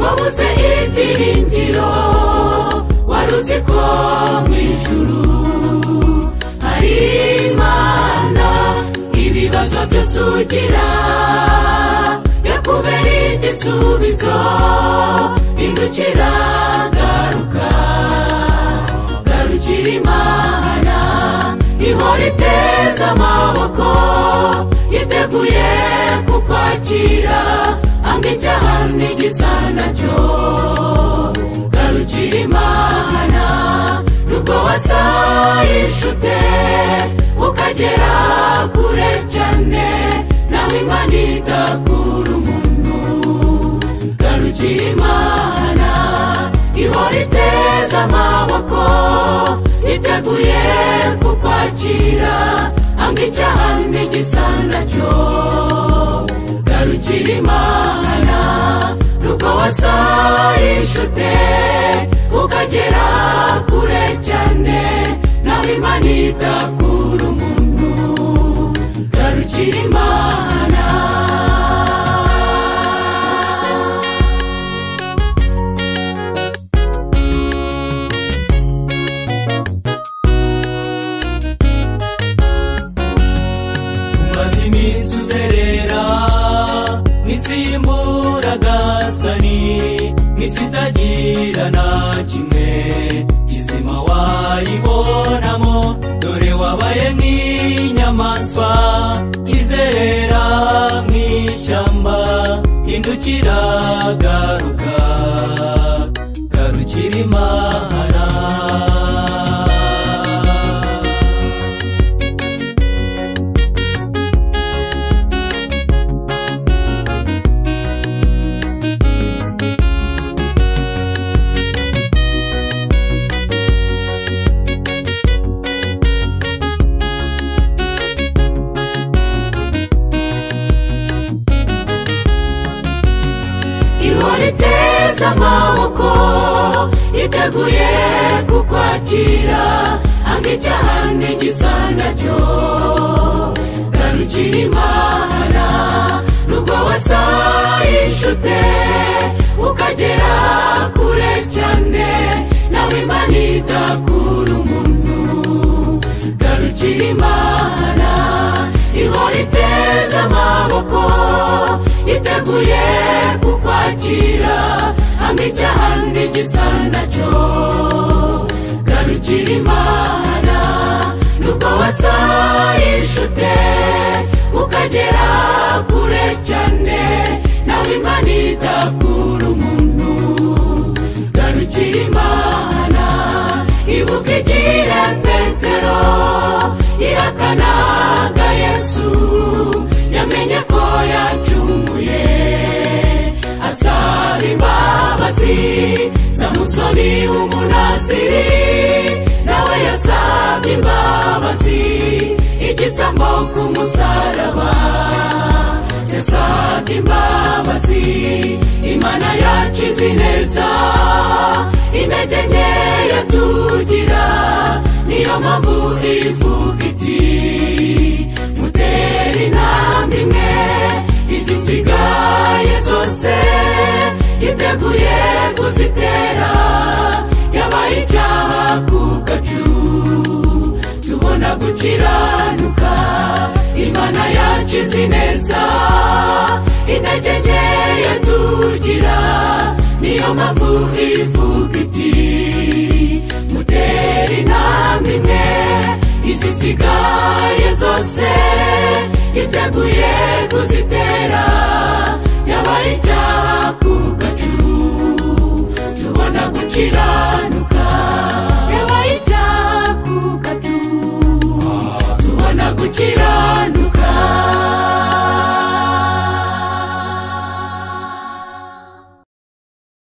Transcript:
wabuze ibyiringiro wari uzi ko mu ijuru hari imana ibibazo byose ugira yakubera igisubizo indukira garuka garukira imana ihora iteza amaboko yiteguye kukwakira anga icyaha n'igisa nacyo garukira imana nubwo wasayishute ukagera kure cyane nawe imana igakura umuntu garukira imana ihora iteza amaboko iteguye kukwakira anga icyaha n'igisa nacyo garukira imana nubwo wasayishute ukagera kure cyane nawe imana idakura umuntu garukira imana umaze iminsi uzerera n'isi y'imburagazani n'isi itagira na kimwe kizima wayibonamo dore wabaye nk'inyamaswa izerera mu ishyamba hindukira garuka garukira imana ihora iteza amaboko iteguye kukwakira anga icyaha n'igisa nacyo garukira imana nubwo wasayishute ukagera kure cyane nawe imana idakura umuntu garukira imana ihora iteza amaboko iteguye kukwakira anga icyaha n'igisa nacyo garukira imana nubwo wasayishute ukagera kure cyane nawe imana idakura umuntu garukira imana ibuka igihe petero ihakanaga yesu yamenye ko yacumuye asaba imbabazi samusoni w'umunaziri nawe yasabye imbabazi igisambo ku musaraba yasabye imbabazi imana yacize ineza intege nke yatugira niyo mpamvu ivuga iti mutere intambwe imwe izisigaye zose iteguye kuzitera yabaye icyaha ku gacu tubona gukiranuka imana yacize neza intege nke yatugira niyo mpamvu ivuga iti mutere intambwe imwe izisigaye zose iteguye kuzitera yabaye icyaha ku gacu tubona gukiranuka